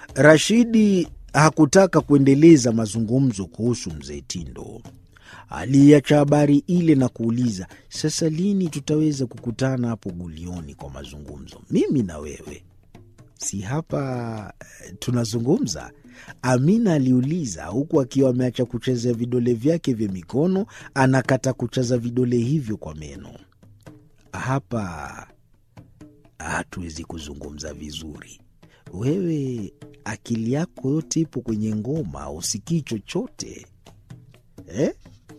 Rashidi hakutaka kuendeleza mazungumzo kuhusu mzee Tindo. Aliacha habari ile na kuuliza, sasa lini tutaweza kukutana hapo Gulioni kwa mazungumzo, mimi na wewe? Si hapa eh, tunazungumza? Amina aliuliza huku akiwa ameacha kuchezea vidole vyake vya mikono, anakata kuchaza vidole hivyo kwa meno. Hapa hatuwezi kuzungumza vizuri. Wewe akili yako yote ipo kwenye ngoma, usikii chochote eh?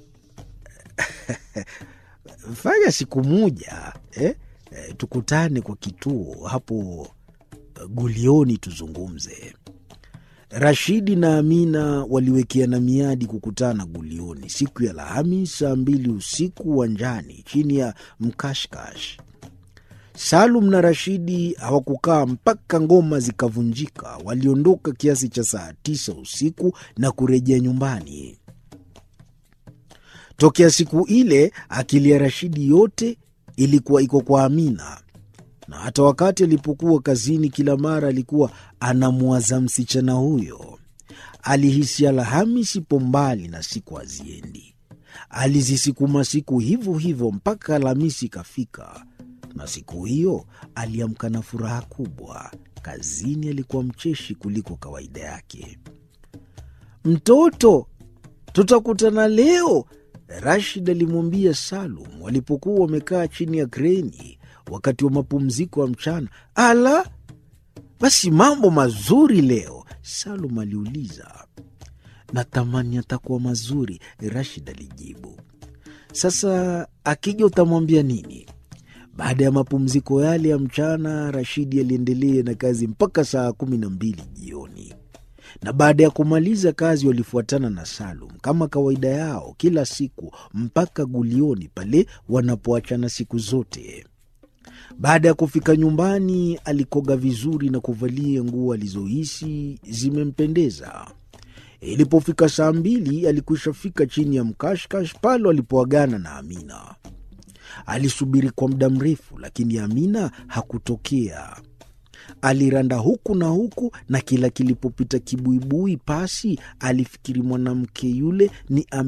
Fanya siku moja eh? Eh, tukutane kwa kituo hapo Gulioni tuzungumze. Rashidi na Amina waliwekeana miadi kukutana Gulioni siku ya Alhamis saa mbili usiku uwanjani chini ya mkashkash. Salum na Rashidi hawakukaa mpaka ngoma zikavunjika. Waliondoka kiasi cha saa tisa usiku na kurejea nyumbani. Tokea siku ile akili ya Rashidi yote ilikuwa iko kwa Amina, na hata wakati alipokuwa kazini, kila mara alikuwa anamwaza msichana huyo. Alihisi Alhamisi ipo mbali na siku haziendi. Alizisukuma siku hivyo hivyo mpaka Alhamisi ikafika, na siku hiyo aliamka na furaha kubwa. Kazini alikuwa mcheshi kuliko kawaida yake. Mtoto, tutakutana leo, Rashid alimwambia Salum walipokuwa wamekaa chini ya kreni wakati wa mapumziko ya mchana. Ala, basi mambo mazuri leo, Salum aliuliza. Natamani atakuwa mazuri, Rashid alijibu. Sasa akija utamwambia nini? Baada ya mapumziko yale ya mchana, Rashidi aliendelea na kazi mpaka saa kumi na mbili jioni na baada ya kumaliza kazi walifuatana na Salum kama kawaida yao kila siku mpaka Gulioni pale wanapoachana siku zote. Baada ya kufika nyumbani, alikoga vizuri na kuvalia nguo alizohisi zimempendeza. Ilipofika saa mbili, alikwisha fika chini ya mkashkash pale walipoagana na Amina. Alisubiri kwa muda mrefu, lakini Amina hakutokea. Aliranda huku na huku, na kila kilipopita kibuibui pasi alifikiri mwanamke yule ni Amina.